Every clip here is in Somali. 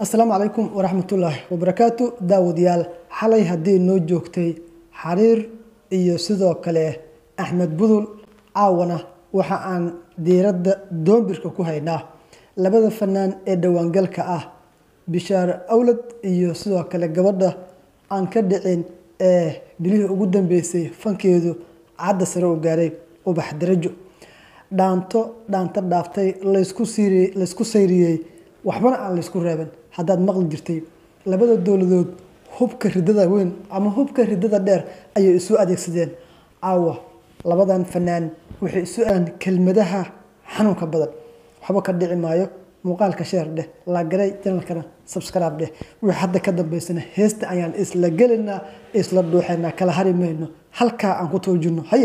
asalaamu calaykum waraxmatullaahi wabarakaatu daawadayaal xalay haddii noo joogtay xariir iyo sidoo kale axmed budul caawana waxa aan diiradda doombirka ku haynaa labada fanaan ee dhowaangalka ah bishaar awlad iyo sidoo kale gabadha aan ka dhicin ee bilihii ugu dambeysay fankeedu cadda sare u gaaray ubax darajo dhaanto dhaanto dhaaftay laysku siiri laysku sayriyey waxbana aan laysku reeban haddaad maqli jirtay labada dowladood hubka ridada weyn ama hubka ridada dheer ayay isu adeegsadeen caawa labadan fanaan waxay isu aan kelmadaha xanuunka badan waxba ka dhici maayo muuqaalka sheer dheh laagaray janalkana subscribe dheh wixii hadda ka dambeysana heesta ayaan isla gelinaa isla dhuuxaynaa kala hari mayno halkaa aan ku toojino haye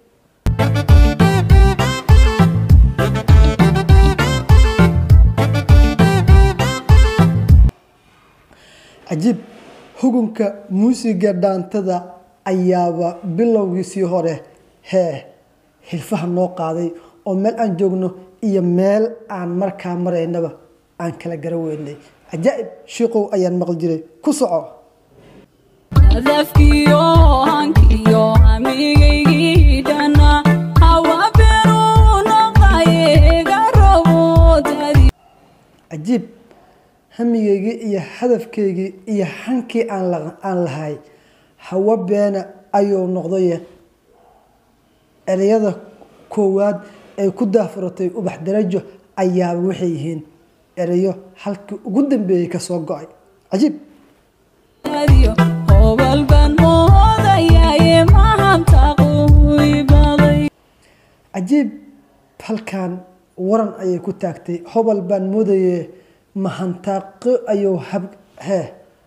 cajiib hugunka muusiga dhaantada ayaaba bilowgiisii hore hee hilfaha noo qaaday oo meel aan joogno iyo meel aan markaa maraynaba aan kala gara weynay cajaa'ib shiiqow ayaan maqli jiray ku soco hadafkiyo hankiyo hamigaygii dhana hawa beruu noqayeega roboodadii cajiib hamigeygii iyo hadafkeygii iyo hankii aan la- aan lahay hawo beena ayuu noqdaye ereyada koowaad ay ku daafuratay ubax darajo ayaaba waxay yihiin ereyo halkii ugu dambeeyey kasoo go-ay cajiib hobal baan moodayaye mahantaquy baday cajiib halkan waran ayay ku taagtay hobal baan moodaye mahantaaqo ayuu hab hee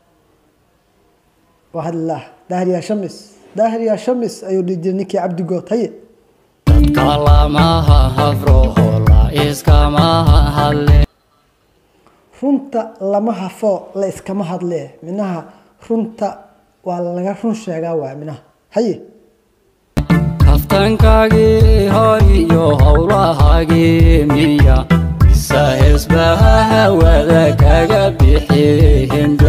wahadlah daahir yaa shamis daahir yaa shamis ayuu dhihi jiray ninkii cabdigood haye kalamaha hafroho la iskamaha hadle runta lama hafo la iskama hadlee minaha runta waa laga run sheegaa waay minaha haye kaftankaagii hor iyo howlahaagii miya sahesbaha hawada kaga bixihinba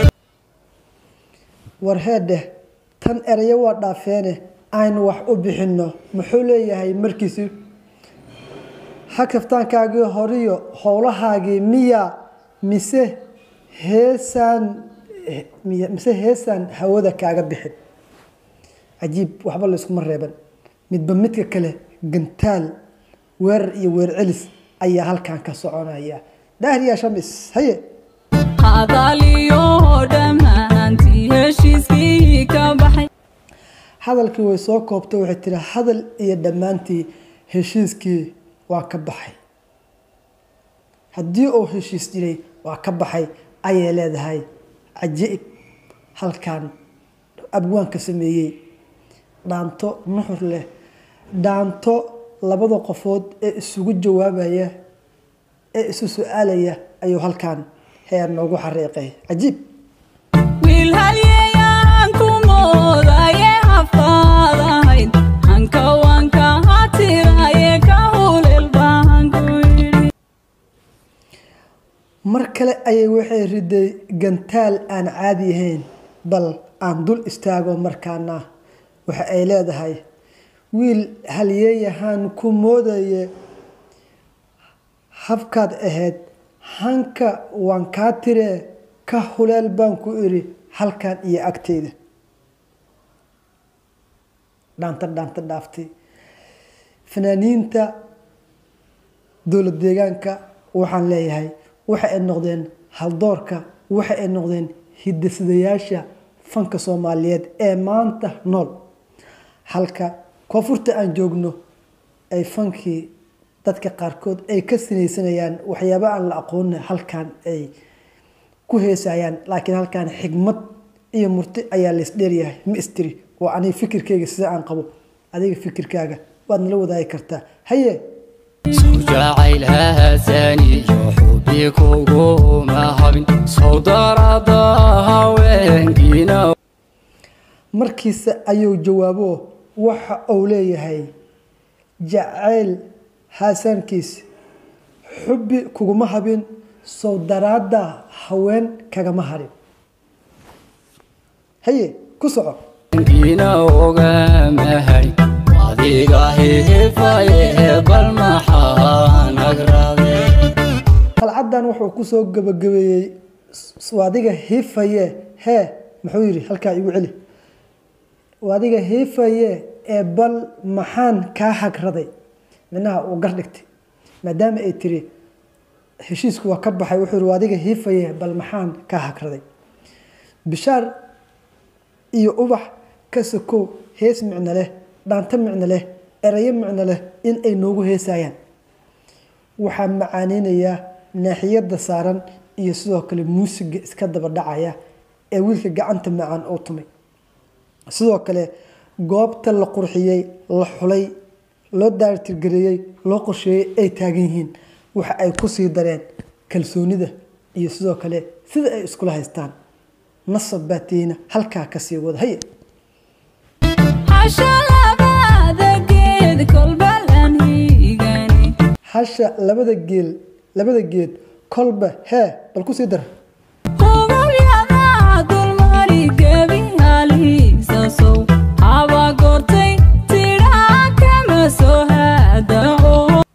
war heedheh tan erayo waa dhaafeene aynu wax u bixinno muxuu leeyahay markiisi ha kaftaankaagii horiyo howlahaagii miya mise heesaan miya mise heesaan hawada kaaga bixin cajiib waxba layskuma reeban midba midka kale gantaal weerar iyo weer celis ayaa halkan ka soconaya daahriya shamis haye hadaliyo dhammaantii heshiiskii ka baxay hadalkii way soo koobtay waxay tiri hadal iyo dhammaantii heshiiskii waa ka baxay haddii uu heshiis jiray waa ka baxay ayay leedahay cajiib halkan abwaanka sameeyey dhaanto nuxur leh dhaanto labada qofood ee isugu jawaabaya ee isu su-aalaya ayuu halkan heer noogu xariiqay cajiib wiil halyeyaan ku moodaye hafkaadahayd hanka wanka hatiraye ka hulel baan ku yidhi mar kale ayay waxay riday gantaal aan caadi ahayn bal aan dul istaago markaana waxa ay leedahay wiil halyeeyahaan ku moodaye habkaad ahayd hanka waan kaa tiree ka huleel baan ku iri halkan iyo agteyda dhaanta dhaanta dhaaftay fanaaniinta dowlad deegaanka waxaan leeyahay waxa ay noqdeen haldoorka waxa ay noqdeen hidasidayaasha fanka soomaaliyeed ee maanta nool halka koonfurta aan joogno ay fankii dadka qaarkood ay ka sinaysanayaan waxyaaba aan la aqoona halkan ay ku heesayaan laakiin halkan xigmad iyo murti ayaa laysdheeryahay ma istiri waa aniga fikirkeyga sida aan qabo adiga fikirkaaga waad nala wadaagi kartaa haye soo jacayl haasaniyo xubi kuguma habin sow darada haweenkiina markiisa ayuu jawaabo waxa uu leeyahay jacayl haasaankiis xubbi kuguma habin sow daraadda haween kagama harin haye ku soco ina ogamahay adiga hihifaye bal maxaan agrade qalcaddan wuxuu kusoo gabagabeeyey s- adiga hiifaye hee muxuu yidhi halkaa igu celi adiga hiifaye ee bal maxaan kaa hagraday minaha uu gar dhigtay maadaama ay tiri heshiisku waa ka baxay wuxuu yidhi adiga hiifaye bal maxaan kaa hagraday bishaar iyo ubax ka sokow hees micno leh dhaanto micno leh erayo micno leh in ay noogu heesayaan waxaa macaaneynayaa naaxiyada saaran iyo sidoo kale muusiga iska daba dhacaya ee wiilka gacanta macaan oo tumay sidoo kale goobta la qurxiyey la xulay loo daartirgareeyey loo qorsheeyey ay taagan yihiin waxa ay kusii dareen kalsoonida iyo sidoo kale sida ay iskula haystaan nasab baatiina halkaa kasii wada haye Hasha labada geed kolba laan hiigani. hasha labada geel labada geed kolba hee bal kusii dar Qubulyada dulmari gebi haliisa sow. Haba goortay tidhaa kama soo haadao.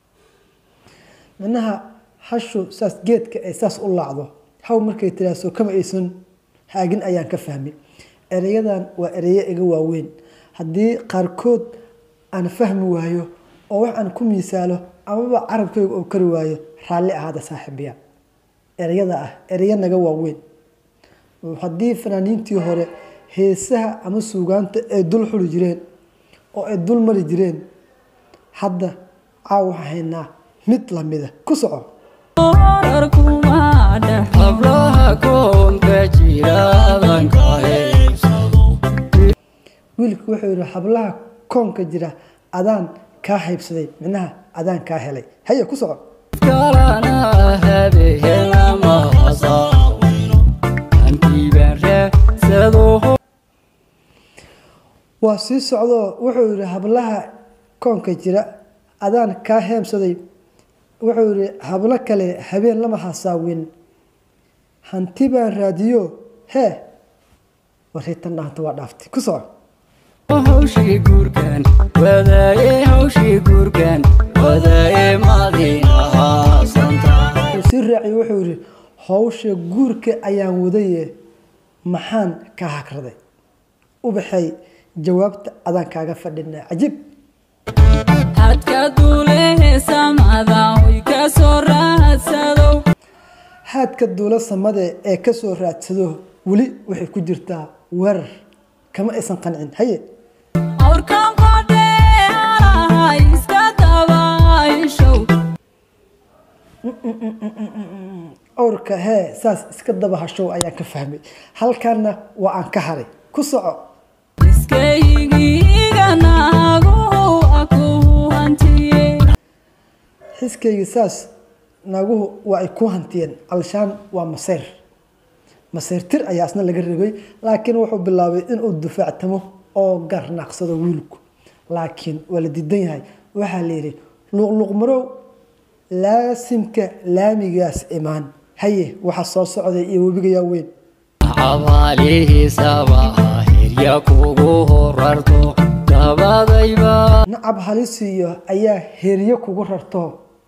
micnaha hashu saas geedka ay saas u laacdo haw markay tiraaso kama aysan haagin ayaan ka fahmi ereyadan waa ereyo iga waaweyn haddii qaarkood aan fahmi waayo oo wax aan ku miisaalo amaba carabkayga oo kari waayo raalli ahaada saaxiibiya ereyada ah ereyo naga waaweyn haddii fanaaniintii hore heesaha ama suugaanta ay dul xuli jireen oo ay dul mari jireen hadda caaw waxaan haynaa mid lamida ku soco Horar kuma dhex hablaha koonka jira adanka heybsado wiilku wuxuu yidhi hablaha koonka jira adaan kaa haybsaday micnaha adaan kaa helay haye ku soco kalana habehelama hasaawino ankiibaan raadsado waa sii socdoo wuxuu yidhi hablaha koonka jira adaan kaa heebsaday wuxuu yidhi hablo kale habeen lama hasaawin hanti baan raadiyo hee wariitan dhaanta waa dhaaftay ku soco hawshii guurkan wadaaye hawshii guurkan wadaaye madinahaa santa wuxuu sii raaciye wuxuu yidhi howsha guurka ayaan wadaye maxaan kaa hakraday ubaxay jawaabta adaan kaaga fadhinaa cajiib hadka duulehe samada way ka soo raadsadow haadka duula samade ee kasoo raadsado weli waxay ku jirtaa weerar kama aysan qancin haye awrkan qodhee halaha iska dabayshow owrka hee saas iska daba hashow ayaan ka fahmay halkaana waa aan ka haray ku soco iskaygiiga naaguhu aku hantiye xiskayga saas naaguhu waa ay ku hantiyeen alshaan waa maseyr maseyr tir ayaa isna laga rabay laakiin wuxuu bilaabay inuu dufaactamo oo garnaaqsado wiilku laakiin waa la diidan yahay waxaa la yidhi luqluqmarow laasimka laamigaas imaan haye waxa soo socday iyo webigayaa weyn cabaalihiisaba hirya kugu horarto dabadayba nacab halisiiyo ayaa heryo kugu rarto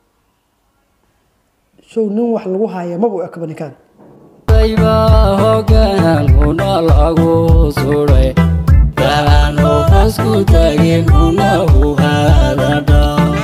show nin wax lagu haya mabu ekaba ninkaan dayba hogaanuna lagu suday daano hosku tagin huna huhaadadha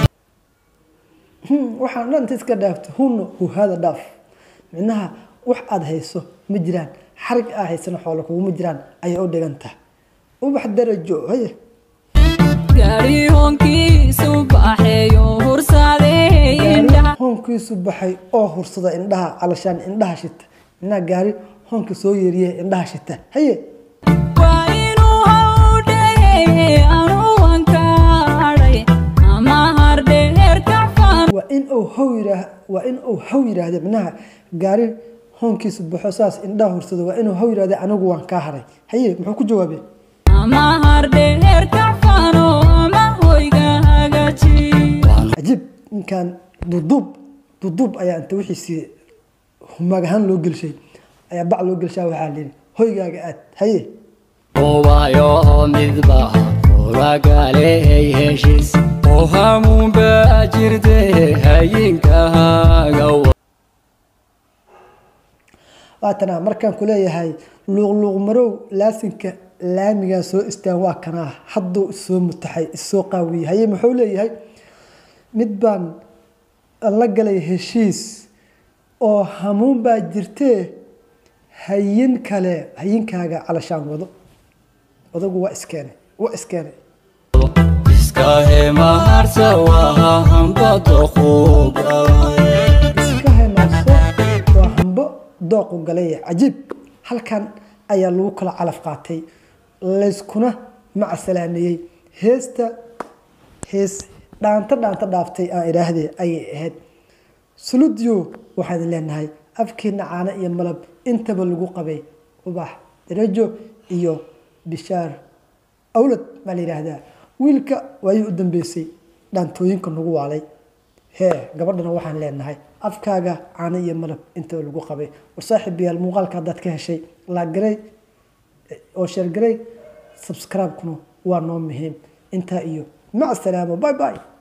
Hmm, waxaan dhan inta iska dhaafto hunna huhaada dhaaf micnaha wax aada hayso ma jiraan xarig aa haysana xoolo kuguma jiraan ayay u dhigan tahay ubax darajo haye gaari hoonkiisu baxeeyo hursadee indhaha hoonkiisu baxay oo hursada indhaha calashaan indhaha shita micnaha gaari hoonka soo yeeriye indhaha shita haye waa inuu hawdhehe anuwan kaadhay ama hardheer kafan waa in uu haw yiraah waa in uu haw yiraahdo micnaha gaari hoonkiisu baxo saas indhaha hursado waa inuu haw yiraahdo anigu waan kaa haray haye muxuu ku jawaabay ama hardheer kafano ama hoyga hagaaji cajiib ninkan duduub duduub ayaa inta wixiisii humaag ahaan loo gelshay ayaa bac loo gelshaa waxaa la yidhi hoygaaga aad haye ubayo midba kuragaaley heshiis oo hamuunba jirte hayinkaaga waatana markaan ku leeyahay luuqluuq marow laasinka laamigaa soo istaan waa kanaa hadduu isoo mutaxay isoo qaawiyey haye muxuu leeyahay mid baan la galay heshiis oo hamuun baa jirtee hayin kale hayinkaaga calashaan wado odagu waa iskeenay waa iskeenay iska hemaharsa waa hambado kuga iska hemaaso waa hambo dooqu galay cajiib halkan ayaa lagu kala calaf qaatay layskuna macasalaameeyey heesta hees dhaanto dhaanto dhaaftay aan idhaahdee ayay ahayd suludiyo waxaan leenahay afkiina caano iyo malab intaba lagu qabay ubax darajo iyo bishaar awlad baa la yidhaahdaa wiilka waayii u dambeysay dhaantooyinka nagu waalay hee gabadhana waxaan leenahay afkaaga caano iyo malab intaba lagu qabay war saaxiib yaal muuqaalka haddaad ka heshay laagaray oo sheergaray subscribe-kuna waa noo muhiim intaa iyo mac salaamo bye bye